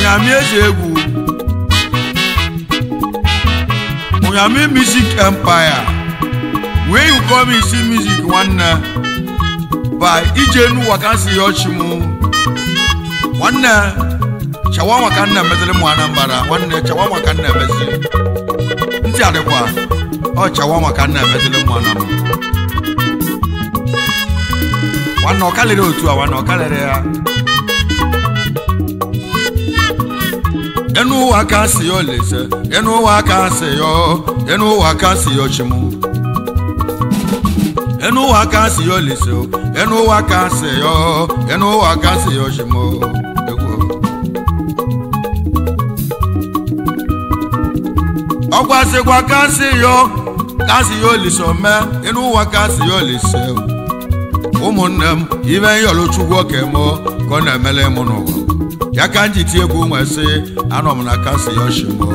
onyami eze egwu onyami music empire where you come in see music nwanne by ijenu wakansi yochimu nwanne shawama ka nna emeziri mụ anambara nwanne shawama ka nna emeziri ntị adịkwa ọ shawama ka nna emeziri mụ anambara nwanne ọ kalịrị otu a nwanne ọ kalịrị ya enu ụwa ka si ya olise enu ụwa ka si ya enu ụwa ka si ya ochimu enu ụwa ka si ya olise enu ụwa ka si ya enu ụwa ka si ya ochimu egwu ọgwasịkwa kasị yo kasị ya olise ome enu ụwa kasị ya olise ụmụnne m ibe nyọrọ chukwu oke mụ ka ọ na-emele mụ n'ụwa ya ka m ji tie egwu nwe sị anọ m na kasị ya oshimo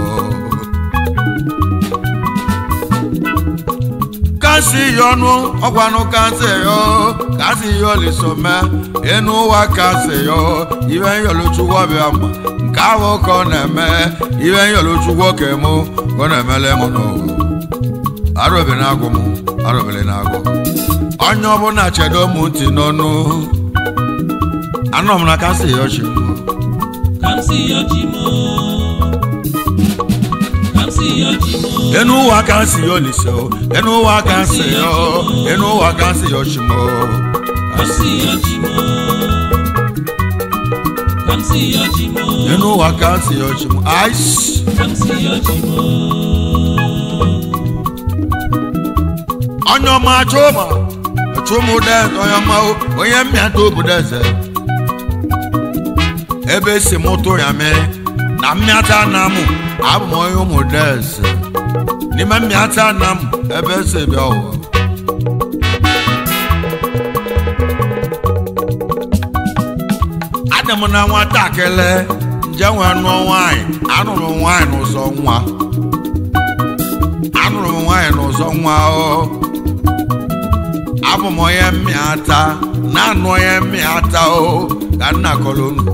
kasị ya ọnụ ọgwanụ kasị ya kasị ya olise ome enu ụwa kasị ya ibe nyọrọ chukwu ọbịa mma nke ahụ ka ọ na-eme ibe nyọrọ chukwu oke mụ ka ọ na-emele mụ n'ụwa arụbere na-agụ m arụbere na-agụ onye ọbụla chedo m ntị n'ọnụ anọ m na kasị ya ọchị Kamsi Yochimo. Kamsi Yochimo. enu ụwa kasị ya olise o enu ụwa kasị ya o enu ụwa kasị ya ọchị m Kamsi Yochimo. Kamsi Yochimo. enu ụwa kasị ya ọchị m ais Kamsi Yochimo. onye ọma chụma chụmụ deze onye ọma o, onye mmịata obodo eze ebe si m tụ ya mee na mmịata na mụ abụ m onye ụmụ deze n'ime mmịata na m ebe si bịa ụwa adị m na nwatakịrị nje nwee nụọ nwaanyị anụrụ m nwaanyị n'ụzọ nwa anụrụ m nwaanyị n'ụzọ nwa o abụ m onye mmịata na-anụ onye mmịata o ka nna kọrọ unu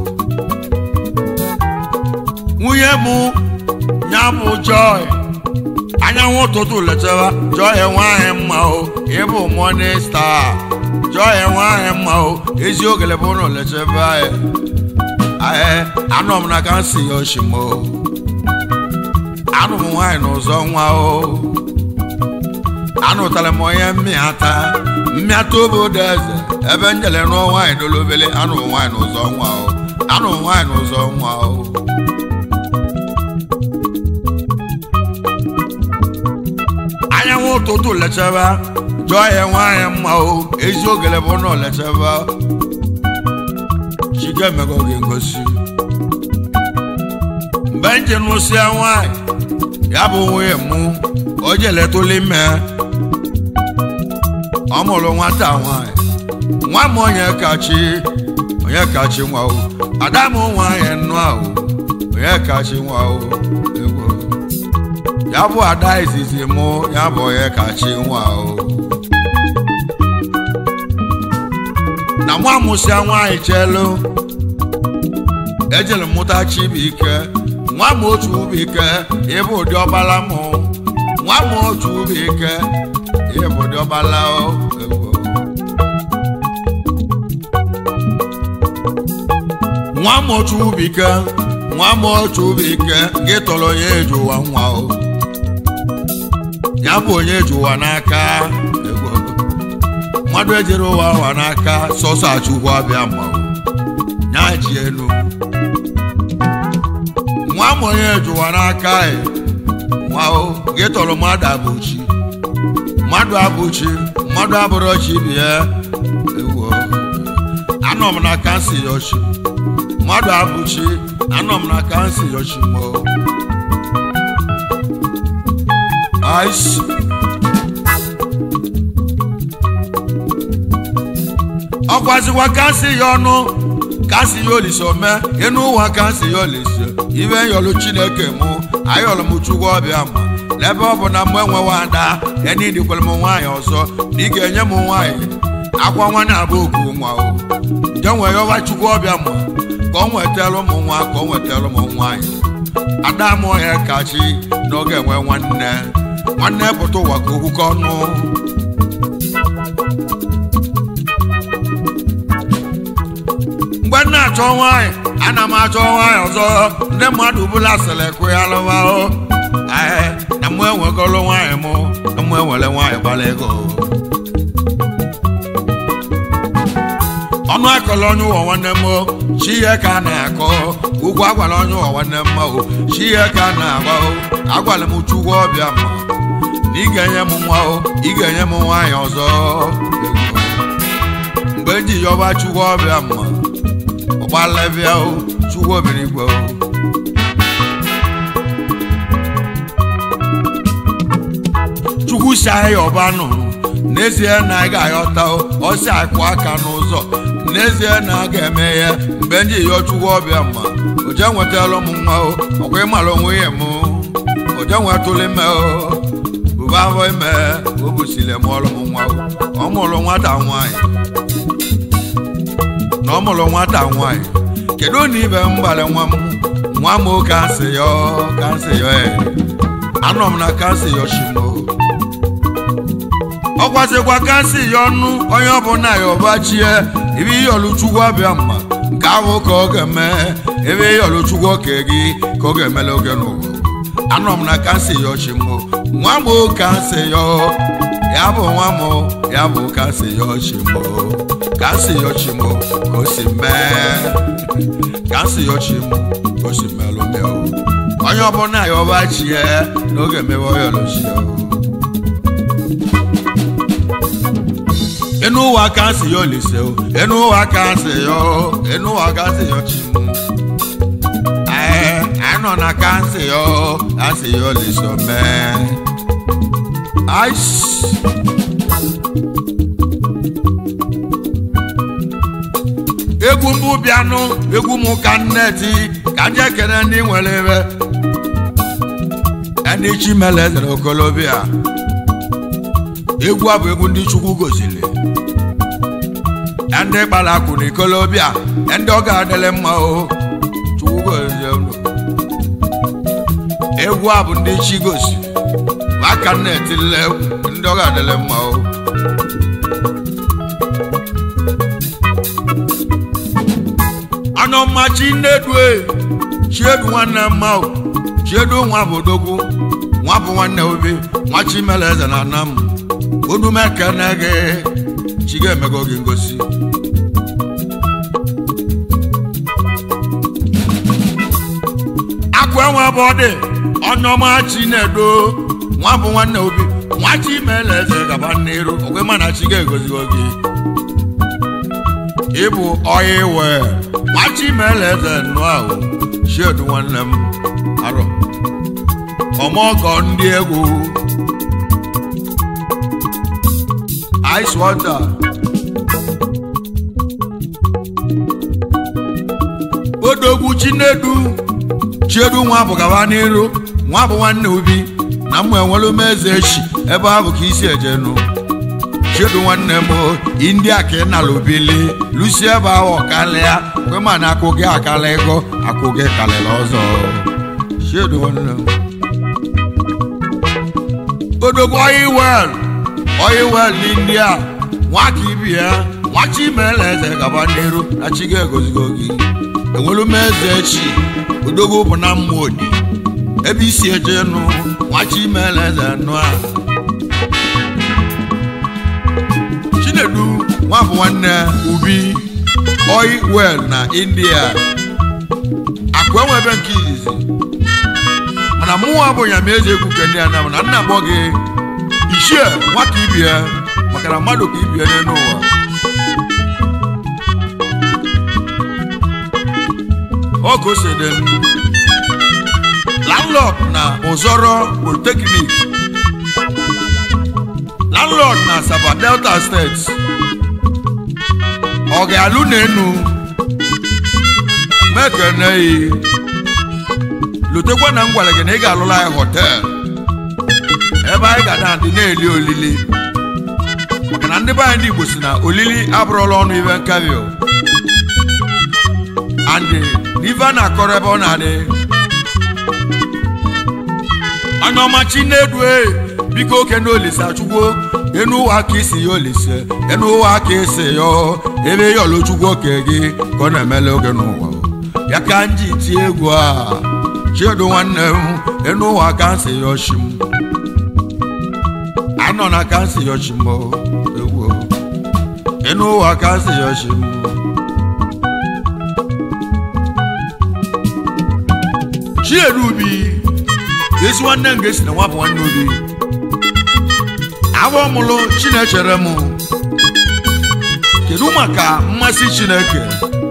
nwunye m ya bụ joy anyanwụ ụtụtụ letara joy nwaanyị mma o ịbụ morning star joy nwaanyị mma o ezi ogele bụ na letara ee anọ m na ka nsi ya oshimo anụ m nwaanyị n'ụzọ nwa o anụtara m onye mmịata mmịata obodo eze ebe njele nụọ nwaanyị n'olobele anụ m nwaanyị n'ụzọ nwa o anụ m nwaanyị n'ụzọ nwa o anyanwụ ụtụtụ lechaba jụọ ya nwaanyị mma o ezi ogele bụ na lechaba chike emego gị ngosi mgbe nje nụsịa nwaanyị ya bụ nwunye mụ o jeletụla ime ọ mụrụ nwata nwanyị nwa m onye kachi onye kachi nwa o ada m nwanyị nnụ ahụ onye kachi nwa o egwu ya bụ ada izizi mụ ya bụ onye kachi nwa o na nwa mụsịa nwaanyị chelu ejere m mụta chibuike nwa m otu ụbụike ịbụ ụdị ọbala mụ nwa m otu ụbụike ịbụ ụdị ọbala o ewo. nwa m otu ụbụike nwa m otu ụbụike gị tọrọ onye eji ụwa nwa o ya bụ onye eji ụwa n'aka ewo. mmadụ ejere ụwa ụwa n'aka sọsọ achụkwu abịa ma o ya ji elu nwa m onye jụwa n'aka ị nwa o gị tọrọ mmadụ abụchi mmadụ abụchi mmadụ abụrụ chi bi ya ewo anọ m na kansi yoshi mmadụ abụchi anọ m na kansi yoshi mo aishi ọkwazikwa kansi ya ọnụ kasi ya olise ome enu ụwa kasi ya olise ibe yọlụ chineke mụ ayọlụ m chukwu ọbịa ma n'ebe ọ bụ na mgbe enwewa ada eni dikwere m nwaanyị ọzọ na ị ga-enye m nwaanyị akwa nwa na-abụ okwu nwa o nje nwee yọwa chukwu ọbịa ma ka ka ọ nwetara ụmụ nwa ka ọ nwetara ụmụ nwaanyị ada m ọhịa kachi n'oge enwe nwanne nwanne pụta ụwa ka okwukọ ọnụ mgbe m na-achọ nwaanyị ana m achọ nwaanyị ọzọ ndị mmadụ bụla sịrị kụ ya lụwahụ ee na mụ enwegolo nwaanyị mụ na mụ enwere nwaanyị gbara ego ọnụ akọrọ onye ụwa nwanne m chi ihe ka a na-akọ ụgwọ agwara onye ụwa nwanne m o chi ihe ka a na-agba o agwara m chukwu ọbịa ma na ị ga-enye m nwa o ị ga-enye m nwaanyị ọzọ mgbe m ji yọba chukwu ọbịa ma ọgbalebịa o chukwu obere igwe o chukwu si anyị ọba nụ n'ezie na anyị ga-aghọta ọ si akụ aka n'ụzọ n'ezie na a ga-eme ya mgbe ndị yọọ chukwu ọbịa ma oje nwetara m nwa o ọkwa ịmara onwe ya m oje nwetụrụ ime o bụba afọ ime o busiri m ọrụ m nwa o ọ mụrụ nwata nwaanyị na ọ mụrụ nwata nwaanyị kedu na ibe m gbara nwa m nwa m kansị yọ kansị yọ anọ m na kansị yọshimo ọ gwazikwa kansị ya ọnụ onye ọbụla ya ọbachie ebe iyọlụ chukwu abịa mma nke ahụ ka ọ ga-eme ebe iyọlụ chukwu oke gị ka ọ ga-emele oge n'ụwa anọ m na kansị ya ọchịmo nwa m kansị ya ya bụ nwa m ya bụ kansị ya ọchịmo kansị ya ọchịmo ka o si mee kansị ya ọchịmo ka o si melụ mee onye ọbụla ya ọbachie n'oge mewe ọyọlụchie inú wa ká sí yọ lè ṣe o inú wa ká sí yọ inú wa ká sí yọ tì mú. ẹ àánú na ká sí yọ ká sí yọ lè sọ mẹ́. egwu mbụ bịanụ egwu m ka nneti ka nje kene ndị nwere ebe ndị chimele zere okolobịa egwu a bụ egwu ndị chukwu goziri ndị gbara akwụ na ikolobịa ndị ọ ga-adịrị mma o chukwu gozie unu egwu a bụ ndị chi gosi aka na-etile egwu ndị ọ ga-adịrị mma o anọmma chi nnedue chiedu nwanne mma o chiedu nwa bụ odogwu nwa bụ nwanne obi nwa chi mere eze na nna m onumekene gị chi ga-emego gị ngosi akụ enwe bụ ọ dị ọnụọma chi na-edo nwa bụ nwanne obi nwa chi mere eze gaba n'iru ogwe mana chi ga-egozigo gị ịbụ ọya iwe nwa chi mere eze nụ ahụ chiedu nwanne m arọ ọmọgọ ndị egwu ice water. odogwu chinedu chiedu nwa bụ gaba n'iru nwa bụ nwanne obi na mmụ enwere m eze echi ebe ahụ ka isi ejenu chiedu nwanne m india ka ị nala obili lusi ebe ahụ ọkalịa kwe ma na akụ gị akala ego akụ gị kalịla ọzọ chiedu nwanne m odogwu oyiwel oyiwel n'india nwa ka ibi ya nwa chi meela eze gaba n'iru na chi ga-egozigo gị enwelu m eze chi odogwu bụ na mma odi ebe isi eje nụ nwa chi meela eze nụ a chinedu nwa bụ nwanne ubi oyiwel na india akụ enwebe nke izizi mana mụnwa bụ ya ma eze ekwuke ndị anam na nna gbọ gị ichie nwata ibie maka na mmadụ ka ibie n'elu ụwa ogosede landlord na ụzọrọ polytechnic landlord na saba delta steeti ọ ga-alụ n'enu mekeneyi lotekwa na m gwara gị na ị ga-alụla anyị họteelụ ebe anyị ga na-adị na-eli olili maka na ndị be anyị ndị Igbo si na olili abụrụla ọnụ ibe nkabio andị n'ife a na-akọrọ ebe ọ na-adị anya ọma chinedu e biko oke na olise achụgwo enu ụwa ka isi ya olise enu ụwa ka isi ya ebe ya ọlụchukwu oke gị ka ọ na-emele oge n'ụwa ya ka m ji tie egwu a chiedu nwanne m enu ụwa ka nsị ya ọchị m anọ na ka nsị ya ọchị m egwu enu ụwa ka nsị ya ọchị m chiedu ubi ezi nwanne m ga-esi na nwapụ nwanne obi afọ mụlụ chinechere m kedu maka mmasị chineke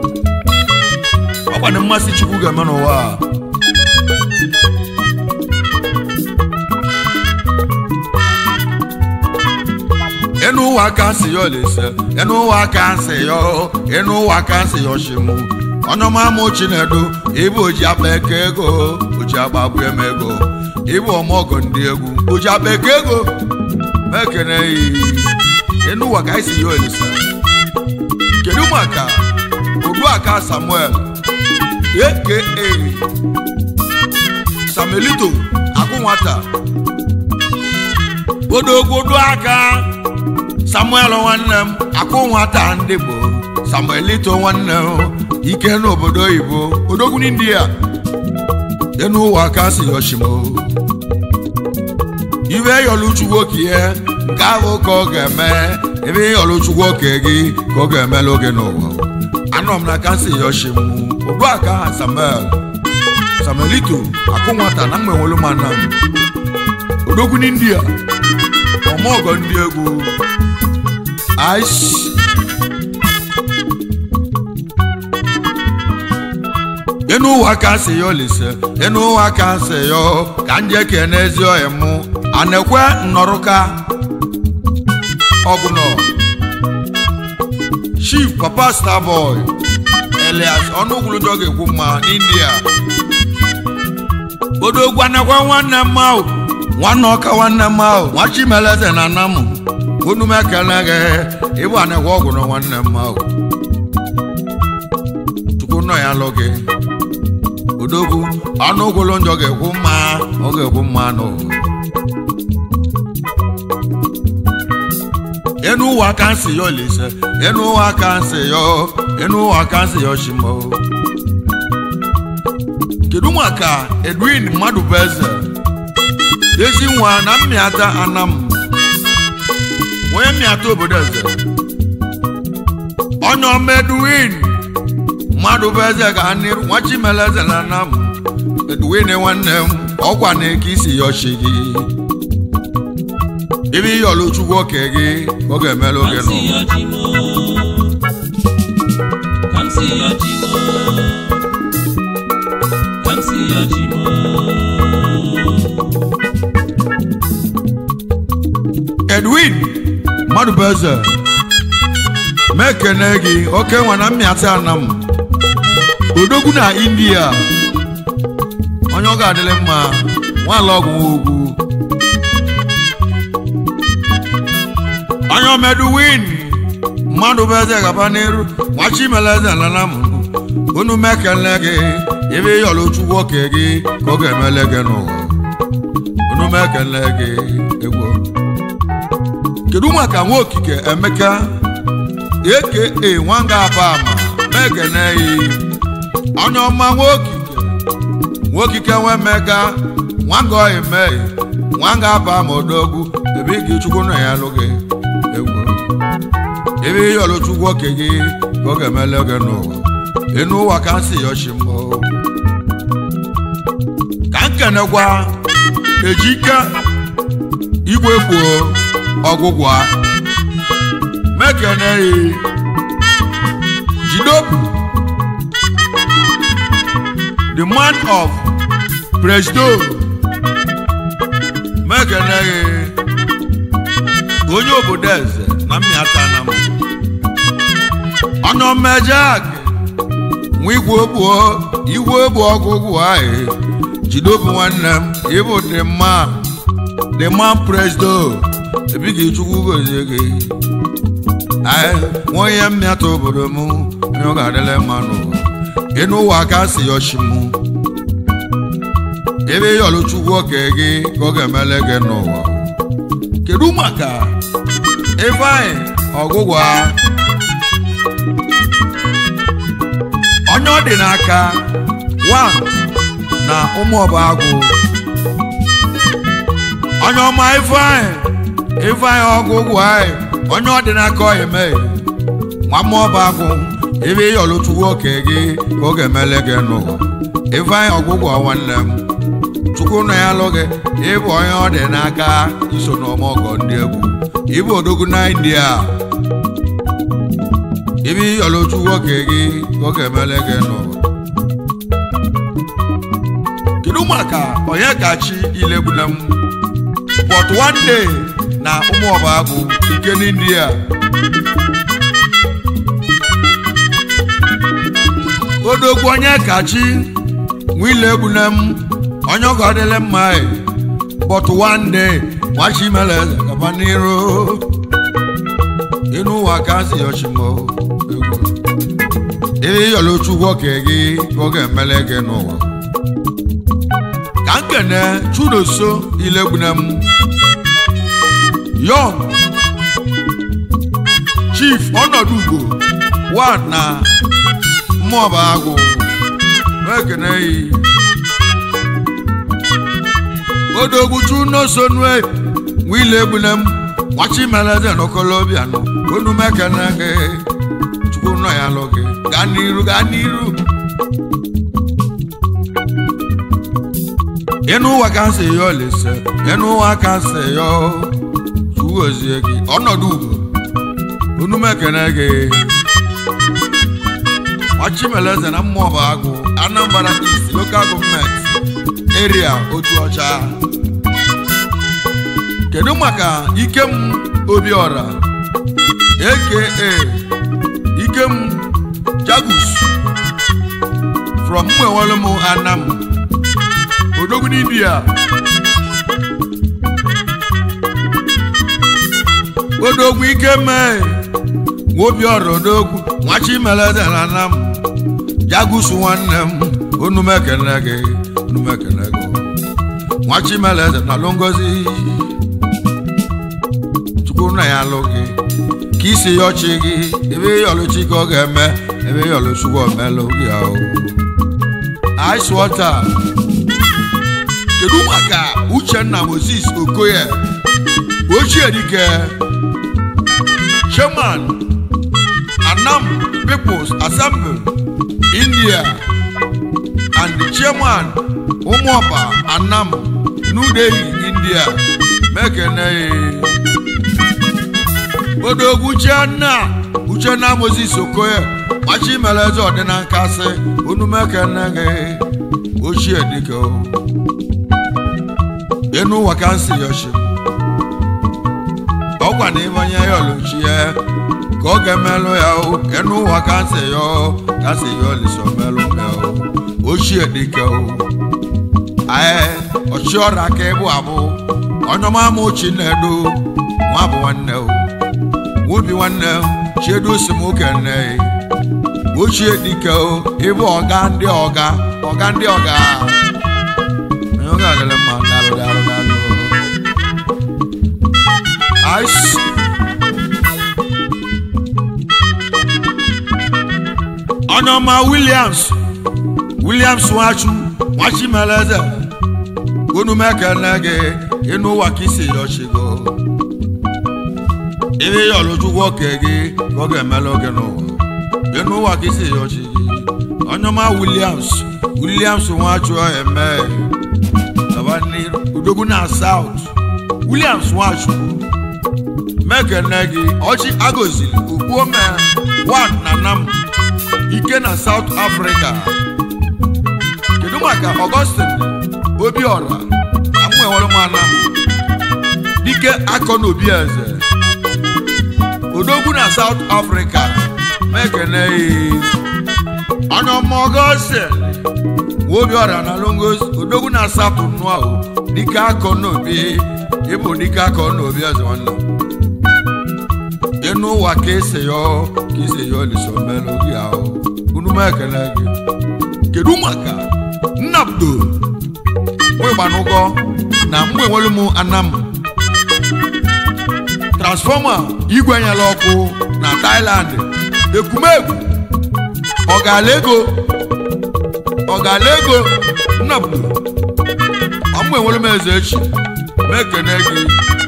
ọkwa na mmasị chukwu ga-eme n'ụwa a enu ụwa ka nsị ya olise enu ụwa ka nsị ya enu ụwa ka nsị ya oshimu ọnụma mụ chinedu ịbụ oji akpa eke ego oji akpa abụ eme ego ịbụ ọmọgọ ndị egwu oji akpa eke ego mekene yi enu ụwa ka isi ya olise kedu maka ogbuaka samuel aka samelito akụ nwata odogwodo aka samuel nwanne m akụ nwata ndị bụ samuelito nwanne m ike n'obodo oyibo odogwu ndị a enu ụwa ka si yoshimo ibe yọluchukwu okie nke ahụ ka ọ ga-eme ebe yọluchukwu oke gị ka ọ ga-emela oge n'ụwa anọ m na kansi yoshim ogbuaka samuel samuelito akụ nwata na mgbenwelu mana m odogwu ndị a ọmọgọ ndị egwu aish enu ụwa ka si ya olise enu ụwa ka si ya ka nje kene ezi oyi mụ anekwe nnọrụka ọgụnọ chief papa starboy elias ọnụgwulujọ ga-ekwu mma n'india odogwu anekwe nwanne m ahụ nwanne ọka nwanne m ahụ nwa chimeleze na nna m unu m ekele gị ịbụ anekwe ọgụnọ nwanne m ahụ chukwu nọ ya lụ gị odogwu ọnụ ogolo njọ ga-ekwu mma ọ ga-ekwu mma nụ enu ụwa ka nsị ya olise enu ụwa ka nsị ya enu ụwa ka nsị ya oshimo kedu maka edwin mmadụ bụ eze ezi nwa na mmịata anam onye mmịata obodo eze onye ọma edwin mmadụ bụ eze ga n'iru nwa chimele eze na nna m edwin nwanne m ọkwa na eke isi ya ọchị gị ebe ihe ọlụchukwu oke gị ka ọ ga-emela oge Kamsi n'ụwa Yojimo. Kamsi Yojimo. Kamsi Yojimo. edwin mmadụ bụ eze ma ekene gị oke nwa na mmịata ana m odogwu na india onye ọ ga-adịrị mma nwaala ọgwụ ugwu onye omedwin mmadụ bụ eze gaba n'iru nwachimele eze lana m unu mekele gị ebe ịyọrọ chukwu oke gị ka ọ ga-emele gị n'ụwa unu mekele gị egwu kedu maka nwa okike emeka aka nwanga abama mekene yi onye ọma nwa okike nwa okike nwe emeka nwanga oime nwanga abama odogwu ebe ị ga-echukwu na ya alụ gị egwu ebe ihe ọlụchukwu oke gị ka ọ ga-emele gị n'ụwa enu ụwa ka nsị ya ọchị mbụ ka nkenekwa ejike igwe kwuo ọgwụgwa mekeneghị jidobu the man of presdo mekeneghị onye obodo eze na mmịata na m ọnọmmejak nwa igwe ogbuo igwe ogbu ọgwụgwụ ahụ jidobu nwanne m ịbụ the man the man presdo ebi gị chukwu gozie gị anyị nwa onye mmịata obodo m onye ọ ga-adịla mma n'ụwa ịnụ ụwa ka si yọchimu ebe yọlụ chukwu oke gị ka ọ ga-emele gị n'ụwa kedu maka ifeanyị ọgwụgwa onye ọ dị n'aka one na ụmụ ọba agwụ onye ọma ifeanyị ifeanyị ọgwụgwụ anyị onye ọ dị n'aka ọ eme nwa mmụọ ọba agwụ ebe ịyọlụ chukwu oke gị ka ọ ga-emele gị n'ụwa ifeanyị ọgwụgwụ nwanne m chukwu nọ ya lụ gị ịbụ onye ọ dị n'aka iso n'ọmọgọ ndị egwu ịbụ odogwu na india ibi ịyọlụ chukwu oke gị ka ọ ga-emele gị n'ụwa kedu maka onye gachi ilegbule m but one day na ụmụ ọba agwụ ike n'india odogwu onye kachi nwile egbule m onye ọgọ adịla mma but one day nwachi mere eze gaba n'iru ịnụ ụwa ka si yochimo egwu ebe ịyọrọ chukwu oke gị ka ọ ga-emele gị n'ụwa ka m kene chudoso ilegbune m yọng chief ọnọdụ ugbo one na mmụọba agwụ na-ekene yi odogwu chunosonue nwile egbune m nwachi meleze n'okolobịa nọ onu mekene gị chukwu nọ ya lụ gị gaa n'iru gaa n'iru ịnụ ụwa ka nsị ya olise ịnụ ụwa ka nsị ya chugozie gị ọnọdụ ugbo onu mekene gị nwachimeleze na mmụọba agụ anambra east local gọọmenti eria otu ọcha kedu maka ikem obiọra aka ikem jagus from mwenwelum anam odogwu n'ibia odogwu ikeme nwobiọra odogwu nwachimeleze na anam jagusu nwanne m onumekene gị onumekene gị nwachimeleze na alụ ngozi chukwu nna ya alụ gị ka isi ya ọchị gị ebe yọlụchi ka ọ ga-eme ebe yọlụchukwu omelụ gị ahụ ice water kedu maka uchenna moses okoye ochie dike chairman anam peoples assembly india and the chairman ụmụọba anam new delhi india mekene odogwu uchenna uchenna moses okoye machi meleze ọdịna nkasị unu mekene gị ochie dike ịnụ ụwa ka nsị yoshi ọgwa na ịbanye ya oluchie ka ọ ga-emelụ ya o ịnụ ụwa ka nsị ya ka nsị ya oliso melụ ya o ochie dike o ee ọchịọra ka ịbụ abụ onyeọma m chinedu nwa bụ nwanne o nwobi nwanne chiedu si m okene ochie dike o ịbụ ọga ndị ọga ọga ndị ọga onye ọga adịrị mma dalụ dalụ dalụ ice onyeọma williams williams nwachu nwachimeleze onumekene gị ịnụ ụwa ka isi yọchigo ebe yọlụchukwu oke gị ka ọ ga-emelụ gị n'ụwa ịnụ ụwa ka isi yọchi gị onyeọma williams williams nwachu eme udogwu na south williams nwachu mekene gị ọchị agozili okpuome wan na nam ike na south africa kedu maka augustin obiọra amụenweremana dike akọ na obi eze odogwu na south africa mekene onye ọma augustin obiọra na longos odogwu na south nuahụ dike akọ na obi ịbụ dike akọ na obi eze nwanne ịnụ ụwa ka esi yọ ka esi yọ liso melụ gị ahụ unu m ekele gị kedu maka nnabdo nwegbanụgọ na mgbe enwere m anam transfọma igwe nyere ọkụ na Thailand ekumegwu ọgala ego ọgala ego nnabdo ọmụ enwere m eze echi m ekene gị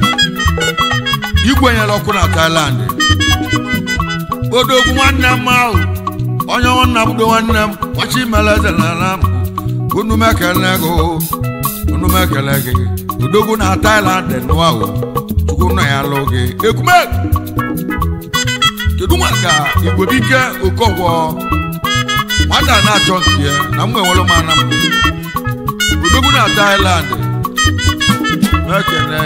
igwe nyere ọkụ na Thailand odogwu nwanne m ahụ onye nwanna m do nwanne m kwachi mere eze n'ala m unu m ekele gị unu m ekele gị odogwu na Thailand nụ ahụ chukwu nna ya lụ gị ekumegwu kedu maka igwebike okọgwọ nwata na-achọ nke ya na mgbe nwere m ana m odogwu na Thailand ekene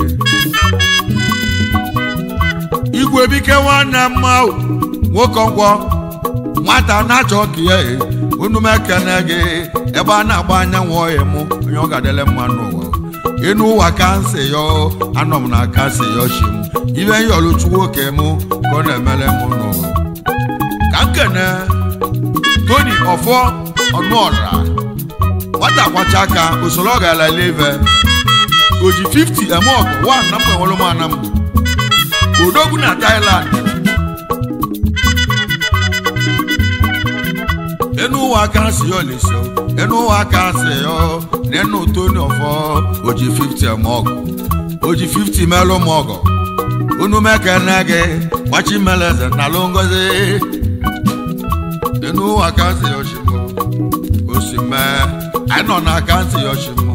igwebike nwanne m ahụ nwoke ngwọ nwata na-achọ ka ya unu m ekene gị ebe a na-agba anyanwụ ọhịa m onye ọ ga-adịle mma n'ụwa enu ụwa ka nsị ya anọ m na aka nsị ya chi m ibe nyọlụchukwu oke m ka ọ na-emere m n'ụwa ka nkene toni ọfọ ọnụọra nwata kwacha aka usoro ọ gara leve o ji 50 eme ọgụ wa na mgbe nwere m ana m odogwu na Thailand enu ụwa aka si ya oleso enu ụwa aka si ya nenu toni ọfọ o ji 50 eme ọgụ o ji 50 melụ m ọgụ unu mekene gị gbachi meleze na alụ ngozi enu ụwa aka si ya oshimo osime anyị nọ na aka ntị ya oshimo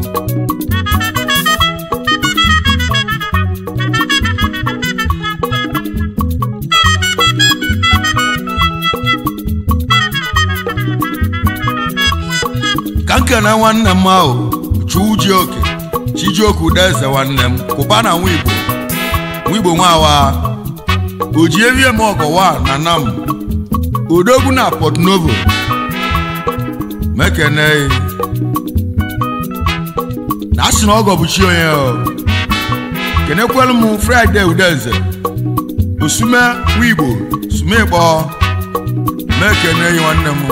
ka nkene nwanne m ahụ chuji oke chijioke udeze nwanne m kwụba na nwa igbo nwa igbo nwawa oji evie m ọgọwa na nam odogwu na port novo mekene na asị na ọgọ bụ chi onye kenekwelu m fraịde udeze osume nwa igbo sume ịkpọ mekene nwanne m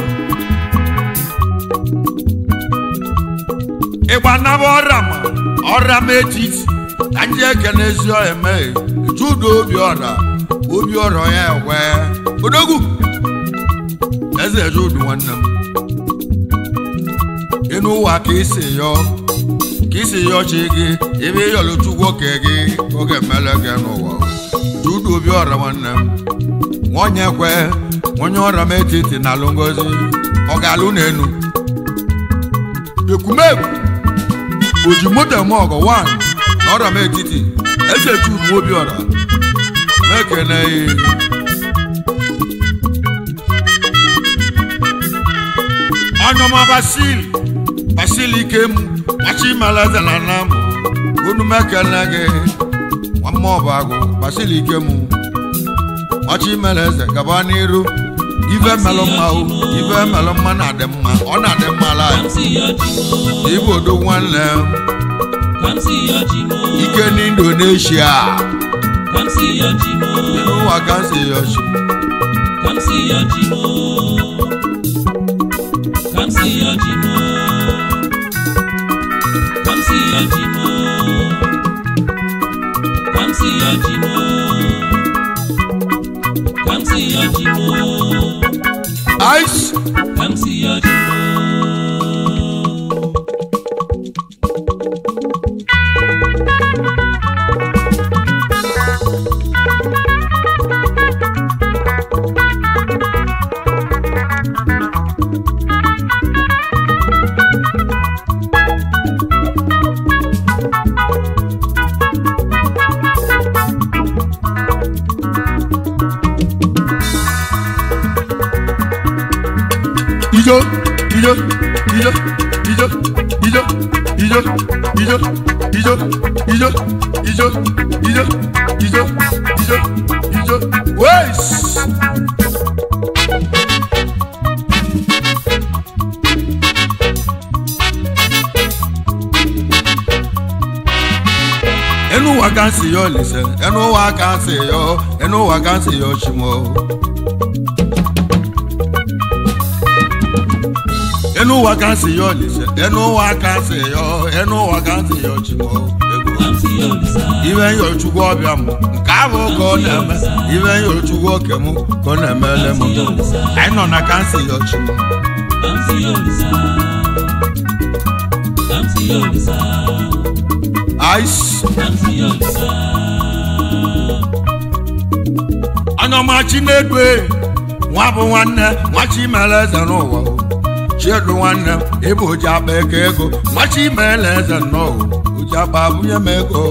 ịgba naba ọra ma ọra m etiti ka ndị ekene ezi eme judo obi ọra obi ọra ya ewe odogwu eze judu nwanne m ịnụ ụwa ka isi yọ ka isi yọ chi gị ebe ịyọlụ chukwu oke gị oge mele gị n'ụwa judu obi ọra nwanne m nwonye kwe onye ọra m etiti na alụ ngozi ọ ga-alụ n'enu ekwumegwu oji moto eme ọgọ wan na ọra m etiti eze chubu obi ọra na-ekene ọnyọma basil basil ike m machi malaze na nna m unu m ekene gị nwamma ọba agụ basil ike m machi malaze gaba n'iru ife melụ mma o ife melụ mma na-adị mma ọ na-adị mma la igbo do nwanne ike n'indonesia n'ụwa ka m si yoshi ice ijo ijo ijo ijo ijo ijo ijo ijo ijo ijo ijo ijo ijo ijo wes ẹnu wa kan si yọ lẹsẹ ẹnu wa kan si yọ ẹnu wa kan si yọ ṣùgbọ́n. enu ụwa ka nsị ya olise enu ụwa ka nsị ya enu ụwa ka nsị ya ochimo ego Kamsi Olisa, ibe nyochukwu ọbịa m nke ahụ ka ọ na-eme ibe nyochukwu oke m ka ọ na-emele m anyị nọ na ka nsị ya ochimo Kamsi Olisa, Kamsi Olisa, ice Kamsi Olisa, anyọmachi na-edwe nwa bụ nwanne nwachi mere eze n'ụwa chiedu nwanne m ịbụ oji akpa ego ego nwachi mere eze nnọọ oji akpa bunye m ego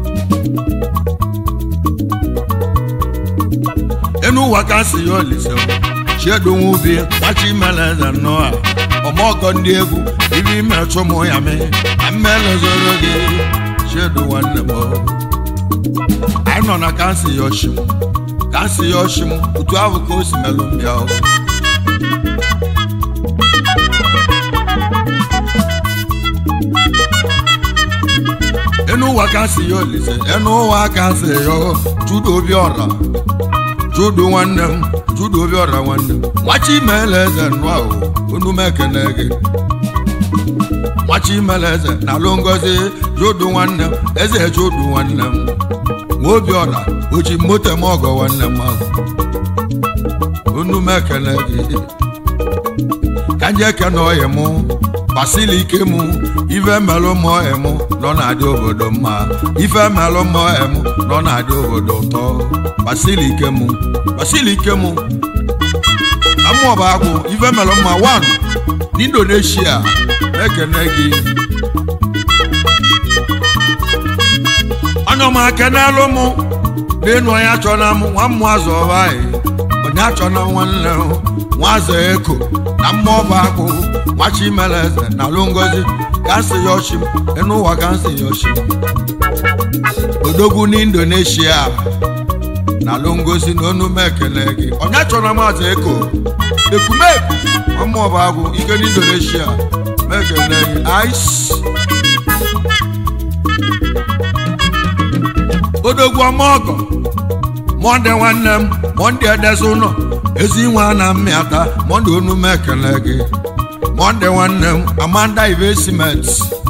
enu ụwa ka si ya olise chiedu nwa ubi nwachi mere eze nnọọ a ọmọgọ ndị egwu ibe ime chụmụ ya mee na mmelezoro gị chiedu nwanne m anyị nọ na kansi ya oshim kansi ya oshim otu ahụ ka o si melụ mbịa o. enu ụwa kansi ya olise enu ụwa kansi ya judo obi ọra judo nwanne m judo obi ọra nwanne m nwachi meela eze nnụọ ahụ unu m ekene gị nwachi meela eze na alụ ngozi judo nwanne m eze judo nwanne m nwa obi ọra o ji moto m ọgọ nwanne m ahụ unu m ekene gị ka nje ekene ọyị mụ basili ike mụ ife melụ m ọyị mụ nọ na-adị obodo mma ife melụ m ọyị mụ nọ na-adị obodo ụtọ basili ike mụ basili ike mụ amụọba agwụ ife melụ mma wan n'indonesia ekene gị onye ọma kenelụ mụ n'enu onye achọ na mụ nwa mmụ azụ ọba anyị onye achọ na nwanne m nwazọ eko na mmụọ akụ nwachi mere eze na alụ ngozi gansị ya ọchị m enu ụwa gansị ya ọchị m odogwu n'indonesia na alụ ngozi na onu m ekele gị onye achọ na maazị eko ekumeku nwa mmụọ agụ ike n'indonesia m ekele gị ice odogwu ọma ọgọ mọnde nwanne m mọnde edezi ụlọ ezi nwa na mmịata mọnde onu m ekele gị mọnde nwanne m amanda investment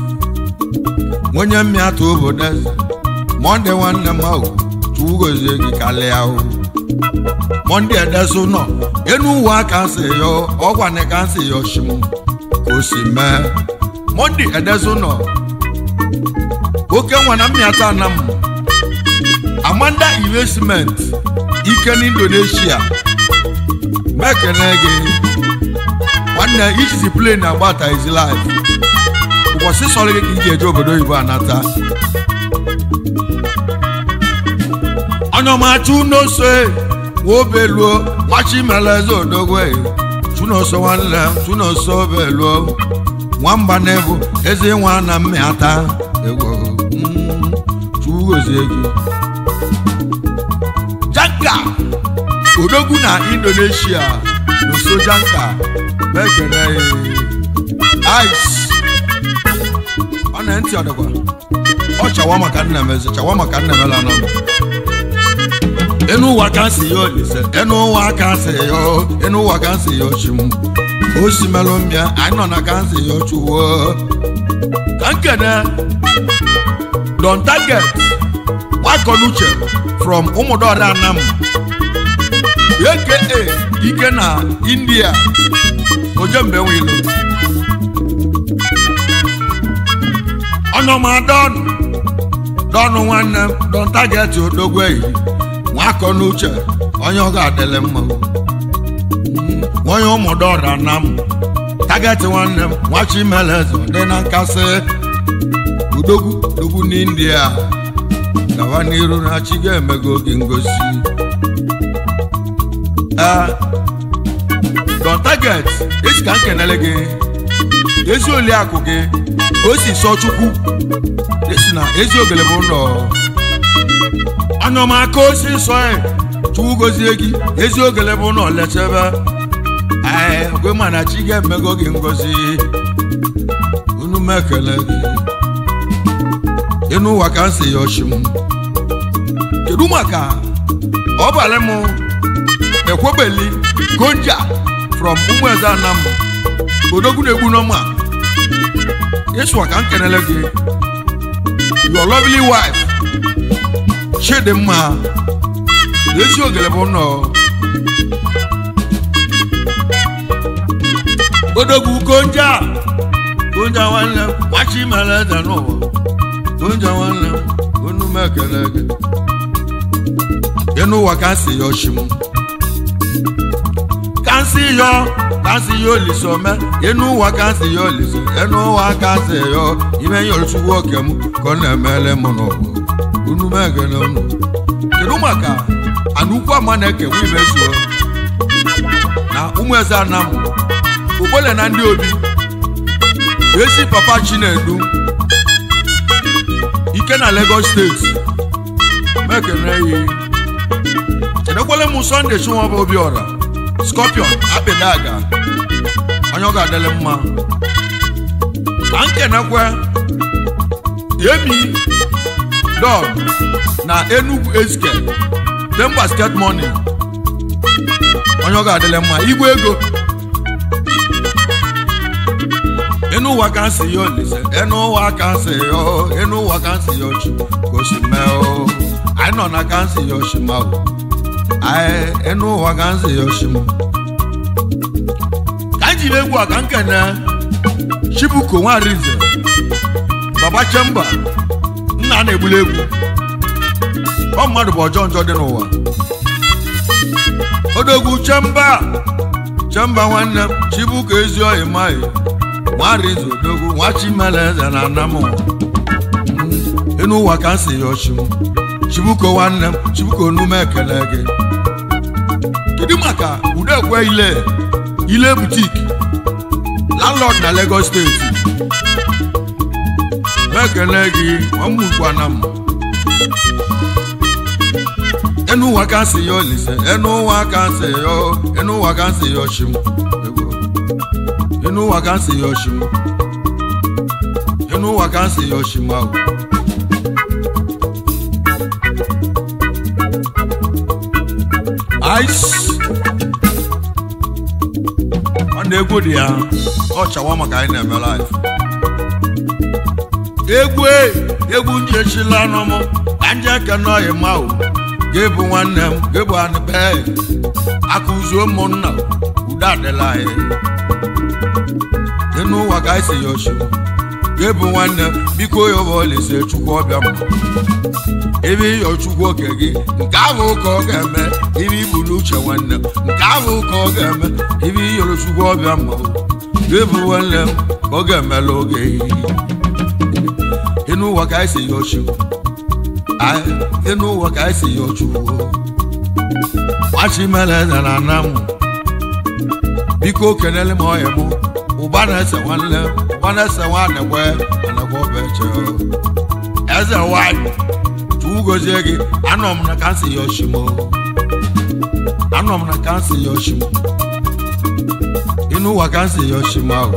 onye mmịata obodo eze mọnde nwanne m ahụ chuwugozie gị kalịa ahụ mọnde edezi ụlọ enu uwe aka nsị ya ọgwana ka nsị ya oshim ka o si mee mọnde edezi ụlọ oke nwa na mmịata na m amanda investment ike n'indonesia mekene gị nwanne ijizi plen agbata izi life ụbọchị sọrọ gị ka iji eje obodo oyibo anata ọnyọmachu n'ose wobeluo machi meleze odogwe chunoso nwanne chunoso obeluo nwamba na-ebu eze nwa na mmịata egwo mm, chugozie gị janka odogwu na indonesia n'oso janka mekene ice ọ na ntị ọdịkwa ọ chawa maka nna m eze chawa maka nna m ela nọ enu ụwa ka nsị ya olise enu ụwa ka nsị ya enu ụwa ka nsị ya ochim o si melụ mbịa anyị nọ na ka nsị ya ochuwo ka nkene don target nwakọnuche from ụmụdọra anam aka ike na india ojembe nwilo ọnọma don don nwanne m don target odogweyi nwakọnuche onye ọ ga-adịlị mma Mm, onye ụmụdọra anam target nwanne m nwachimeleze dị na nkasị udogwu udogwu n'india gawa n'iru na chi ga-emego gị ngosi ee don target esi ka m kenele gị ezi oliakụ gị ka o si sọ chukwu esi na ezi ogele bụ ụlọ anyọmaka osi nsọ ya chukwu gozie gị ezi ogele bụ ụlọ lechebe ee gwe mana chi ga-emego gị ngozi unu m ekele gị ịnụ ụwa ka m si ya ọchị m kedu maka ọbalị m ekwebeli gonja from ụmụeze anam odogwu na-egbu n'ọma ịsụwa ka m kenele gị your lovely wife chidimma ezi ogele bụ nnọọ odogwu konja konja nwanne m machi mere eze n'ụwa konja nwanne m onu m ekele gị ịnụ ụwa ka si ya oshi m ka si yọ ka si ya oliso me ịnụ ụwa ka si ya oliso ịnụ ụwa ka si yọ ime nye olùchukwu oke m ka ọ na-emele m n'ụwa onu m ekele unu kedu maka ana ukwu ama na-ekewa imezuo na ụmụ eze anam ụbọle na ndị obi esi papa chinedu ike na lagos steeti mekene yi kenekwele m sọnde chinwaba obiọra scorpion akpịdaga onye ọ ga-adịlị mma ka nkenekwe emi don na enugu ezike dem basket money onye ọ ga-adịlị mma igwe ego inú wa kan sì yọ lẹsẹ ẹnu wa kan sì yọ inú wa kan sì yọ jù kò sì mẹ o àìnàna kan sì yọ sí ma o àì ẹnu wa kan sì yọ sí ma. kanji lè wà kankẹ nẹ chibuko nwa rize baba chemba nna na-egbuli egwu ọ mmadụ bụ ọjọọ njọ dị n'ụwa odogwu chemba chemba nwanne m chibuko ezi oyi maghị nwarize odogwu nwa chimeleze na anam enu ụwa ka m si ya ọchị m chibuko nwanne m chibuko nume ekele gị kedu maka udekwe ile ile butik landlord na lagos steeti mekele gị ọmụgwana m enu ụwa ka m si ya olise enu ụwa ka m si ya enu ụwa ka m si ya ọchị m inú wa kan sì yọ ṣì mọ inú wa kan sì yọ ṣì mọ o. ice ọ na-egwu dị ya ọ chawa maka anyị na-eme live egwu e egwu ndị echila nọ m ka nje ekene ọyị ma o ga-ebu nwanne m ga-ebu anị bee akụzuo ụmụnna udo adịla anyị nínú ụwa ka anyị si ya oshi ga-ebu nwanne biko ya bụ olise chukwu ọbịa m ebe ịyọ chukwu oke gị nke ahụ ka ọ ga-eme ibe ibu n'uche nwanne m nke ahụ ka ọ ga-eme ibe ịyọrọ chukwu ọbịa m ga-ebu nwanne m ka ọ ga-emela oge ịnụ ụwa ka anyị si ya oshi ịnụ ụwa ka anyị si ya chukwu nwachimele eze na ana m biko kenele m ọhịa m ụba na-ese nwanne ụba na-ese nwa anekwe anekwe obeche eze nwanyị chukwu gozie gị anọ m na kansi ya oshimo anọ m na kansi ya oshimo inú ụwa kansi ya oshimo ahụ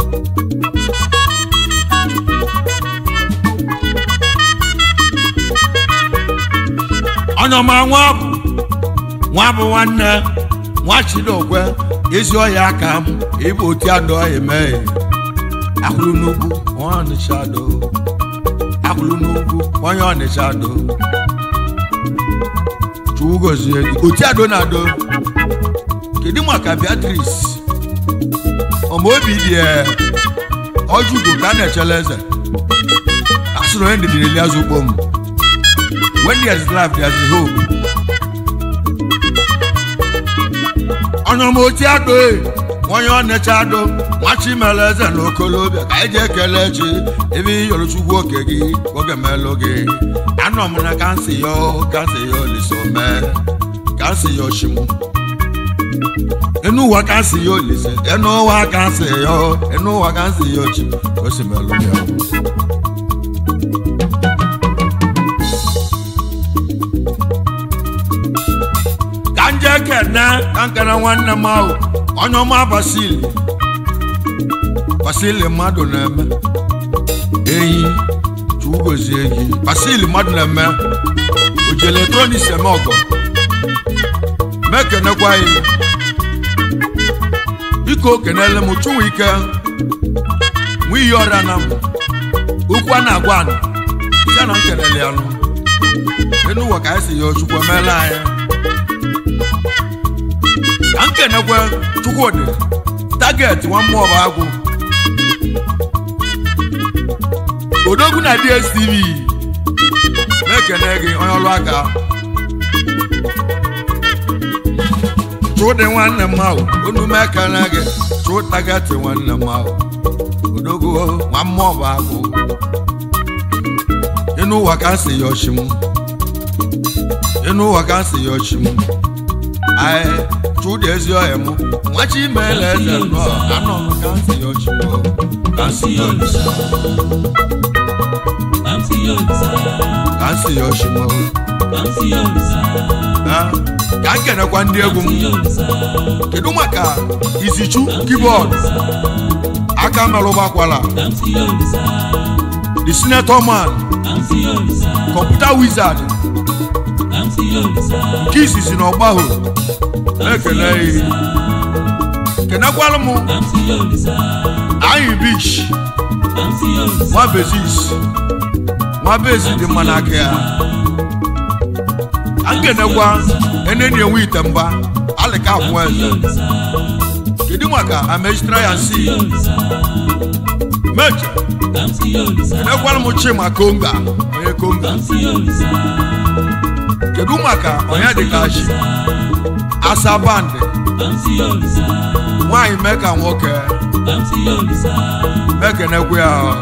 onye ọma nwa bụ nwa bụ nwanne nwa chidokwe ezi ọhịa aka m ịbụ oti adọ emeghe akwụrụ n'ugwu onye ọnịcha do akwụrụ n'ugwu onye ọnịcha do chukwu gozie gị oti ado na ado kedu maka beatrice ọma obi dị ọjụgo ka a na-echele eze asụrụ onye ndịdịrị eliazụ ugbo m when there is life there is hope onye ọma oti ado onye ọnịcha ado nwachimele eze na okolobịa ka anyị ji ekele chi ebe iyọrọ chukwu oke gị oge melụ gị anọ m na kansị ya kansị ya olise mee kansị ya oshimu enu ụwa kansị ya olise enu ụwa kansị ya enu ụwa kansị ya ochi osimelụ ya ka nje kene ka nkene nwanne m ahụ onye ọma basili basili mmadụ na-eme eyi chugozie gị basili mmadụ na-eme oji eletrọniks eme ọgọ mekenekwa ya biko kenele m chụwa ike nwe iyi ọrịa na m okwu a na-agwa anụ ya na m kelele ya nụ enu ụwa ka anyị si ya chukwu emeela anyị ka m kenekwe chukwudị taget nwa mmụọ bụ agwụ odogwu na dstv na-ekene gị onye ọrụ aka chụdị nwanne m ahụ unu m ekene gị chụ taget nwanne m ahụ odogwu nwa mmụọ bụ agwụ ịnụ ụwa ka m si ya ọchị m ịnụ ụwa ka m si ya ọchị m anyị chụdị ezi ọhịa m nwachi imeela eze nọ anọ m ka m si ya ọchị m ka m si ya ọchị ka m si ya ọchị m Ah, ka m kenekwa ndị egwu m kedu maka izichu keyboard aka merụbakwala the senator man computer wizard nke izizi na ọgbahụ na-ekele ihe kenekwala m anyị bish nwa bezis nwa bezi dị mma n'aka ya a nkenekwa eneni enwe ite mba alịka abụọ eze kedu maka amejitara ya nsi meje kenekwala m chima konga onye konga kedu maka onye dịka chi asa bandị nwaanyị mee ka nwoke mekenekwa ya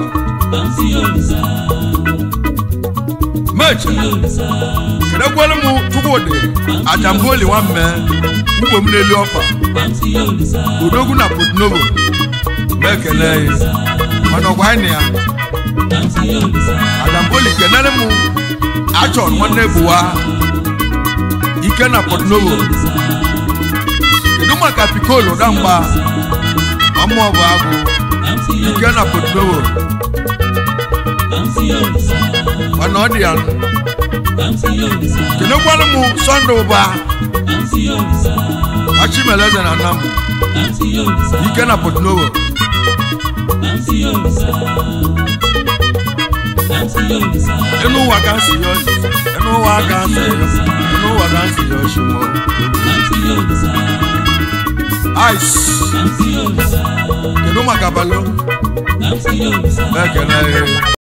meche kenekwala m chukwudị ajamboli nwamme ugbo m n'elu ọkpa odogwu na potnovo mekele ya mana ọgwa anyị na ya ajamboli kenere m achọn nwanne buwa ike na potnovo kedu maka pikolo damgba ọmụọ bụ agụ ike na potnovo mana ọ dị ya kenekwala m sọnde ụba achimeleze na nna m ike na potnovo enu ụwa ka nsi ya ọchị enu ụwa ka nsi ya enu ụwa ka nsi ya ọchị mọ ice kedu maka balo ekele